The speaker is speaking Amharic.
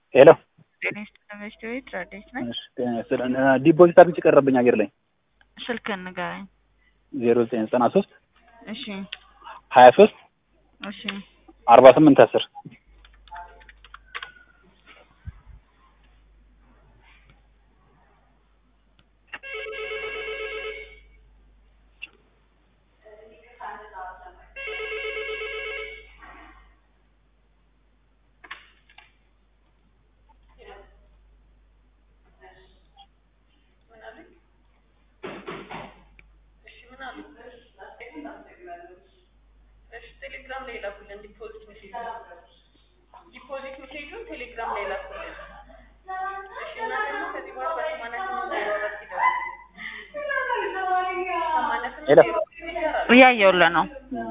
ሄሎ ጤና ይስጥልኝ በሽታ ቤት ረዴት ነኝ። እሺ፣ ጤና ይስጥልን። ዲፖዚት አድርጌ ቀረብኝ አየር ላይ ስልክህን ንገረኝ። ዜሮ ዘጠኝ ዘጠና ሶስት እሺ ሀያ ሶስት እሺ አርባ ስምንት አስር ቴሌግራም ላይ ላኩልን። ዲፖዚት ሜሴጅ ዲፖዚት ሜሴጁን ቴሌግራም ላይ ላኩልን። እሺ እና ደግሞ ከዚህ በኋላ በሰማንያ ስምንት ዜሮ አራት ይደውሉ። ሰማንያ ስምንት ሄሎ ዜሮ አራት ይሰራል። እያየሁልህ ነው። እም፣